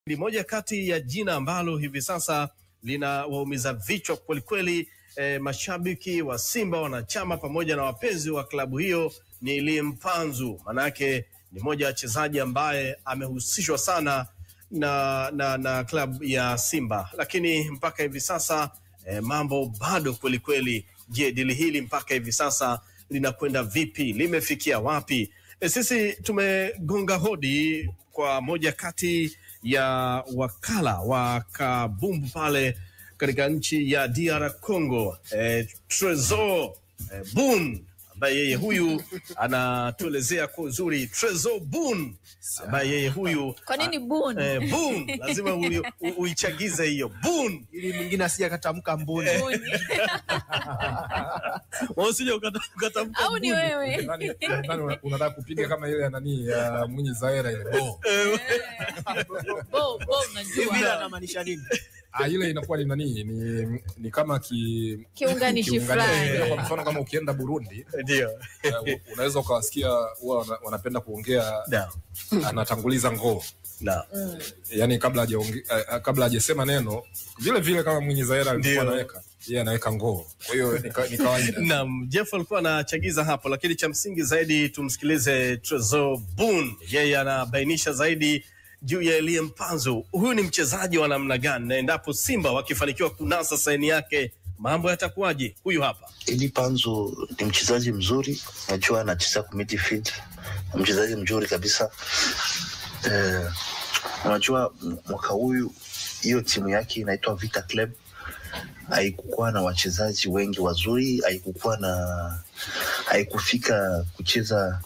ni moja kati ya jina ambalo hivi sasa lina waumiza vichwa kwelikweli. E, mashabiki wa Simba, wanachama pamoja na wapenzi wa klabu hiyo ni Elie Mpanzu, manake ni moja ya wachezaji ambaye amehusishwa sana na, na, na klabu ya Simba, lakini mpaka hivi sasa e, mambo bado kwelikweli. Je, dili hili mpaka hivi sasa linakwenda vipi? Limefikia wapi? E, sisi tumegonga hodi kwa moja kati ya wakala wa kabumbu pale katika nchi ya DR Congo, eh, Tresor eh, Bun ambaye yeye huyu anatuelezea kwa uzuri. Tresor Bun ambaye yeye huyu Kwa nini Bun? eh, Bun lazima ui- u- uichagize hiyo Bun, ili mwingine asije akatamka mbuni. Bun. usije ukata- ukatamka Au ni Bun. wewe? Nadhani- nadhani una- unataka kupiga kama ile ya nani ya Mwinyi Zaera ile bo. Bo, bo, Hivi unajua. ile anamaanisha nini? Ah, ile inakuwa ni nani ni, ni kama ki Kiunganishi fulani. Ile Kwa mfano kama ukienda Burundi Ndio. eh, unaweza ukawasikia huwa wana- wanapenda kuongea Na, anatanguliza ngoo na. yani kabla hajaonge- eh, kabla hajasema neno vile vile kama Mwinyi Zaera alikuwa Ndio. anaweka yeye anaweka ngoo kwa hiyo ni ka- ni kawaida Naam, Jeff alikuwa anachagiza hapo, lakini cha msingi zaidi tumsikilize Tresor Bun, yeye anabainisha zaidi juu ya Elie Mpanzu. Huyu ni mchezaji wa namna gani, na endapo Simba wakifanikiwa kunasa saini yake mambo yatakuwaje? Huyu hapa. Eli Panzu ni mchezaji mzuri, najua anacheza ku midfield, ni mchezaji mzuri kabisa. Eh, unajua m- mwaka huyu hiyo timu yake inaitwa Vita Club haikukuwa na wachezaji wengi wazuri, haikukuwa na haikufika kucheza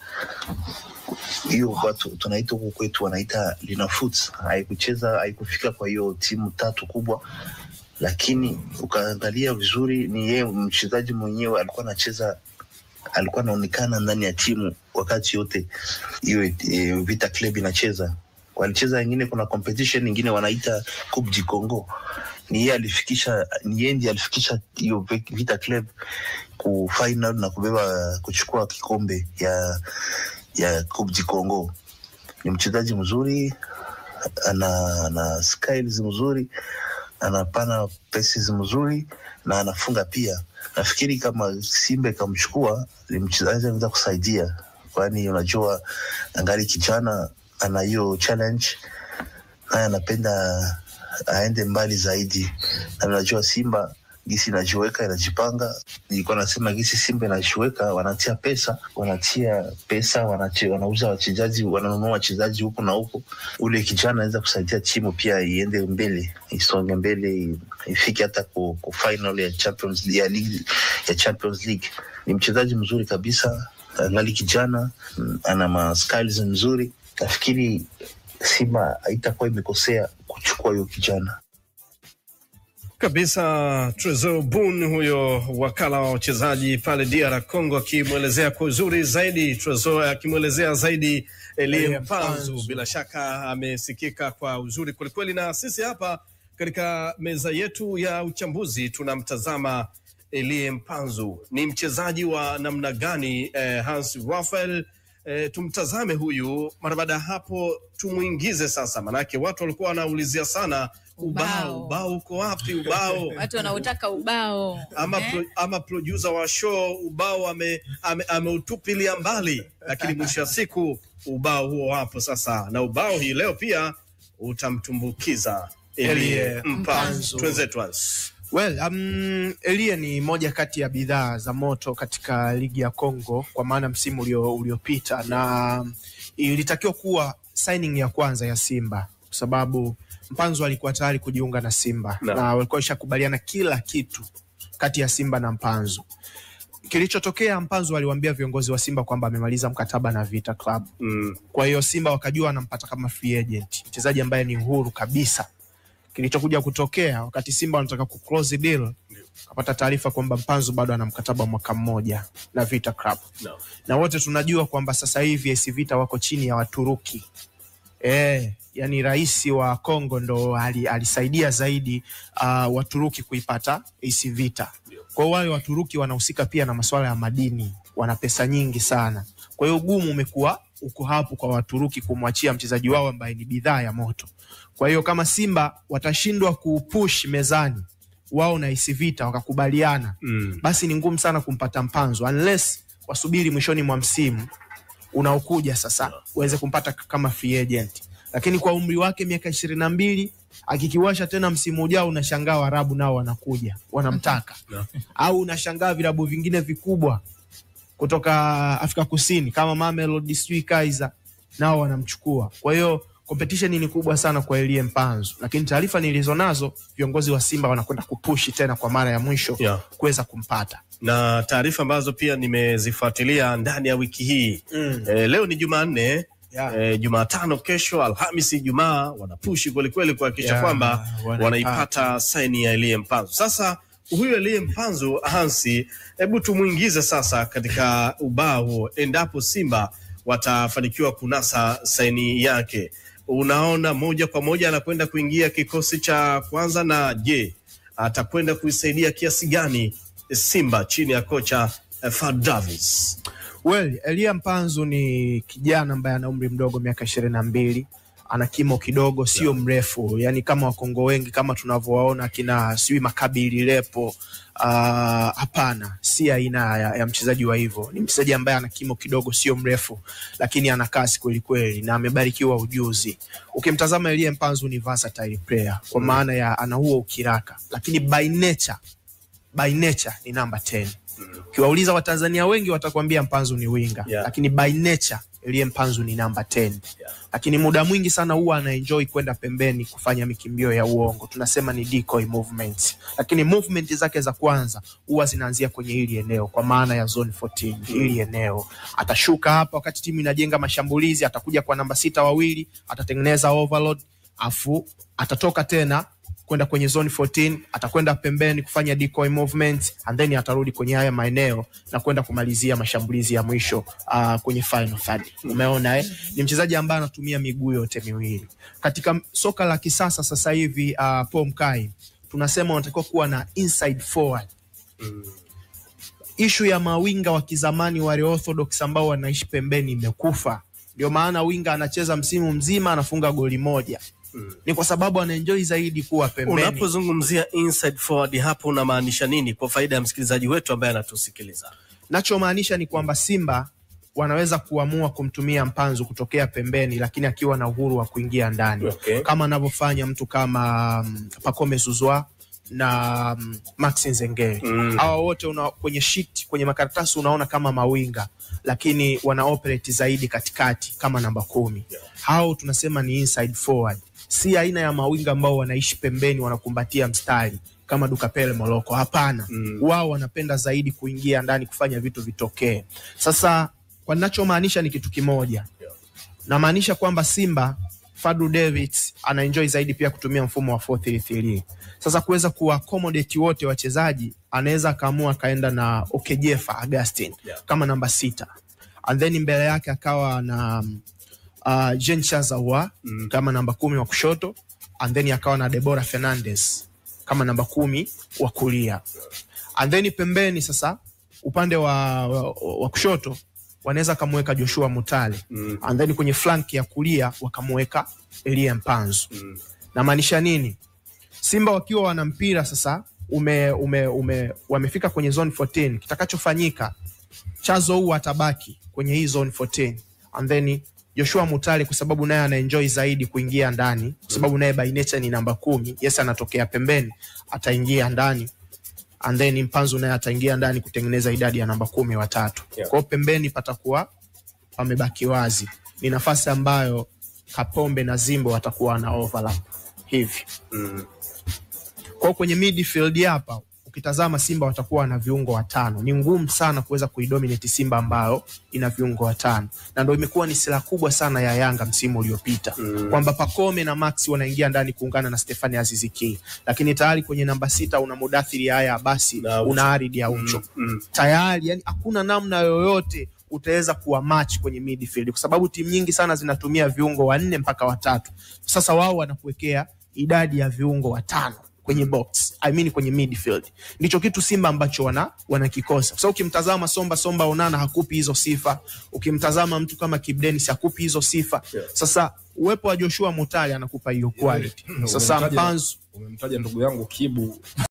hiyo watu tunaita huku kwetu wanaita linafoot, haikucheza haikufika kwa hiyo timu tatu kubwa lakini ukaangalia vizuri ni yeye mchezaji mwenyewe alikuwa anacheza alikuwa anaonekana ndani ya timu wakati yote hiyo e, Vita Club inacheza. Walicheza wengine, kuna competition ingine wanaita Coupe du Congo, ni yeye alifikisha, ni yeye ndiye alifikisha hiyo Vi- Vita Club ku final na kubeba kuchukua kikombe ya ya Coupe du Congo. Ni mchezaji mzuri, ana ana skills mzuri anapana pesi mzuri na anafunga pia. Nafikiri kama Simba ikamchukua ni mchezaji anaweza kusaidia, kwani unajua angali kijana, ana hiyo challenge naye anapenda aende mbali zaidi, na unajua Simba gisi inajiweka inajipanga. Nilikuwa nasema gisi Simba inajiweka, wanatia pesa, wanatia pesa, wanache, wanauza wachezaji, wananunua wachezaji huku na huku. Ule kijana anaweza kusaidia timu pia iende mbele, isonge mbele, ifike hata ku, ku final ya Champions ya league, ya Champions League. Ni mchezaji mzuri kabisa, angali kijana, mm, ana ma skills mzuri. Nafikiri Simba haitakuwa imekosea kuchukua huyo kijana. kabisa Tresor Bun, huyo wakala wa wachezaji pale DR Congo, akimwelezea kwa uzuri zaidi Tresor, akimwelezea zaidi Elie Elie Mpanzu. Mpanzu. Bila shaka amesikika kwa uzuri kwelikweli, na sisi hapa katika meza yetu ya uchambuzi tunamtazama Elie Mpanzu. Ni mchezaji wa namna gani? Eh, Hans Raphael eh, tumtazame huyu. Mara baada ya hapo tumwingize sasa, manake watu walikuwa wanaulizia sana ubao, Ubao. ubao uko wapi? Ubao Watu wanautaka ubao. ama, Eh? pro, ama producer wa show ubao ame- ame- ameutupilia mbali, lakini mwisho wa siku ubao huo hapo sasa, na ubao hii leo pia utamtumbukiza Elie Elie Mpanzu. Mpanzu. Twenzetu Hans. Well, um, Elie ni moja kati ya bidhaa za moto katika ligi ya Congo kwa maana msimu ulio- uliopita na um, ilitakiwa kuwa signing ya kwanza ya Simba kwa sababu Mpanzu alikuwa tayari kujiunga na Simba Na. na, walikuwa washakubaliana kila kitu kati ya Simba na Mpanzu. Kilichotokea, Mpanzu aliwaambia viongozi wa Simba kwamba amemaliza mkataba na Vita Club. Mm. Kwa hiyo Simba wakajua wanampata kama free agent, mchezaji ambaye ni huru kabisa. Kilichokuja kutokea wakati Simba wanataka ku close deal, kapata taarifa kwamba Mpanzu bado ana mkataba wa mwaka mmoja na Vita Club, No. na wote tunajua kwamba sasa hivi AS Vita wako chini ya Waturuki. Eh, yani rais wa Kongo ndo ali, alisaidia zaidi uh, Waturuki kuipata AS Vita. Kwa hiyo wale Waturuki wanahusika pia na masuala ya madini, wana pesa nyingi sana. Kwa hiyo ugumu umekuwa uko hapo kwa Waturuki kumwachia mchezaji wao ambaye ni bidhaa ya moto. Kwa hiyo kama Simba watashindwa kupush mezani wao na AS Vita wakakubaliana, Mm. basi ni ngumu sana kumpata Mpanzu unless wasubiri mwishoni mwa msimu unaokuja sasa uweze kumpata k- kama free agent, lakini kwa umri wake miaka ishirini na mbili akikiwasha tena msimu ujao, unashangaa Waarabu nao wanakuja wanamtaka, No. au unashangaa vilabu vingine vikubwa kutoka Afrika Kusini kama Mamelodi sijui Kaizer nao wanamchukua. Kwa hiyo competition ni kubwa sana kwa Elie Mpanzu, lakini taarifa nilizonazo viongozi wa Simba wanakwenda kupushi tena kwa mara ya mwisho Yeah. kuweza kumpata. na taarifa ambazo pia nimezifuatilia ndani ya wiki hii Mm. e, leo ni Jumanne Yeah. e, Jumatano, kesho Alhamisi, Ijumaa wanapushi kwelikweli kuhakikisha Yeah, kwamba wanaipata. wanaipata saini ya Elie Mpanzu. Sasa huyu Elie Mpanzu Hansi, hebu tumwingize sasa katika ubao huo, endapo Simba watafanikiwa kunasa saini yake, unaona moja kwa moja anakwenda kuingia kikosi cha kwanza, na je atakwenda kuisaidia kiasi gani Simba chini ya kocha eh, Fad Davis? Well, Elia Mpanzu ni kijana ambaye ana umri mdogo miaka ishirini na mbili ana kimo kidogo, sio mrefu, yani kama Wakongo wengi kama tunavyowaona kina sijui Makabili Lepo. Uh, hapana, si aina ya, ya mchezaji wa hivyo. Ni mchezaji ambaye ana kimo kidogo, sio mrefu, lakini ana kasi kweli kweli na amebarikiwa ujuzi. Ukimtazama Elia Mpanzu ni versatile player kwa maana ya ana huo ukiraka, lakini by nature, by nature ni namba 10 ukiwauliza Watanzania wengi watakwambia Mpanzu ni winga Yeah. lakini by nature Elie Mpanzu ni namba 10 lakini muda mwingi sana huwa anaenjoy kwenda pembeni kufanya mikimbio ya uongo, tunasema ni decoy movement, lakini movement zake za kwanza huwa zinaanzia kwenye hili eneo, kwa maana ya zone 14 hili eneo. Atashuka hapa wakati timu inajenga mashambulizi, atakuja kwa namba sita wawili, atatengeneza overload, afu atatoka tena kwenda kwenye zone 14 atakwenda pembeni kufanya decoy movement and then atarudi kwenye haya maeneo na kwenda kumalizia mashambulizi ya mwisho uh, kwenye final third. Umeona eh? Ni mchezaji ambaye anatumia miguu yote miwili katika soka la kisasa sasa hivi. Uh, Paul Mkai tunasema unatakiwa kuwa na inside forward ishu ya mawinga wa kizamani wale orthodox ambao wanaishi pembeni imekufa. Ndio maana winga anacheza msimu mzima anafunga goli moja, ni kwa sababu anaenjoy zaidi kuwa pembeni. Unapozungumzia inside forward hapo unamaanisha nini kwa faida ya msikilizaji wetu ambaye anatusikiliza? Nachomaanisha ni kwamba Simba wanaweza kuamua kumtumia Mpanzu kutokea pembeni, lakini akiwa na uhuru wa kuingia ndani Okay. kama anavyofanya mtu kama um, Pacome Zuzwa na um, Maxi Nzengeli Mm. hawa wote una, kwenye sheet, kwenye makaratasi unaona kama mawinga, lakini wana operate zaidi katikati kama namba kumi. Hao tunasema ni inside forward, si aina ya mawinga ambao wanaishi pembeni wanakumbatia mstari kama Dukapele Moloko. Hapana, Mm. wao wanapenda zaidi kuingia ndani kufanya vitu vitokee. Sasa kwa ninachomaanisha ni kitu kimoja, namaanisha kwamba Simba Fadlu Davids anaenjoy zaidi pia kutumia mfumo wa 433. Sasa kuweza kuaccommodate wote wachezaji, anaweza akaamua akaenda na Okejefa Augustin Yeah. kama namba sita and then mbele yake akawa na um, uh, Jean Chazawa Mm. kama namba kumi wa kushoto and then akawa na Debora Fernandez kama namba kumi wa kulia and then pembeni sasa upande wa, wa, wa kushoto wanaweza akamweka Joshua Mutale Mm. and then kwenye flank ya kulia wakamweka Elie Mpanzu. Mm. Namaanisha nini? Simba wakiwa wana mpira sasa ume, ume, ume, wamefika kwenye zone 14, kitakachofanyika Chazo huu atabaki kwenye hii zone 14 and then Joshua Mutale kwa sababu naye anaenjoy zaidi kuingia ndani, kwa sababu naye by nature ni namba kumi. Yes, anatokea pembeni, ataingia ndani and then Mpanzu naye ataingia ndani kutengeneza idadi ya namba kumi watatu. Yeah. Kwa hiyo pembeni patakuwa pamebaki wazi, ni nafasi ambayo Kapombe na Zimbo watakuwa na overlap hivi. Mm. Kwa hiyo kwenye midfield hapa ukitazama Simba watakuwa na viungo watano. Ni ngumu sana kuweza kuidominate Simba ambayo ina viungo watano, na ndio imekuwa ni silaha kubwa sana ya Yanga msimu uliopita Mm. kwamba Pacome na Max wanaingia ndani kuungana na Stefani Azizi Ki, lakini tayari kwenye namba sita una Mudathiri haya basi Na Aucho. una Aridi ya Ucho Mm. tayari, yani hakuna namna yoyote utaweza kuwa match kwenye midfield kwa sababu timu nyingi sana zinatumia viungo wanne mpaka watatu. Sasa wao wanakuwekea idadi ya viungo watano. kwenye box I mean kwenye midfield ndicho kitu Simba ambacho wana wanakikosa kwa sababu ukimtazama Somba Somba Onana hakupi hizo sifa ukimtazama mtu kama Kibu Denis hakupi hizo sifa sasa uwepo wa Joshua Mutale anakupa hiyo quality sasa Umemtaja- Mpanzu umemtaja ndugu yangu Kibu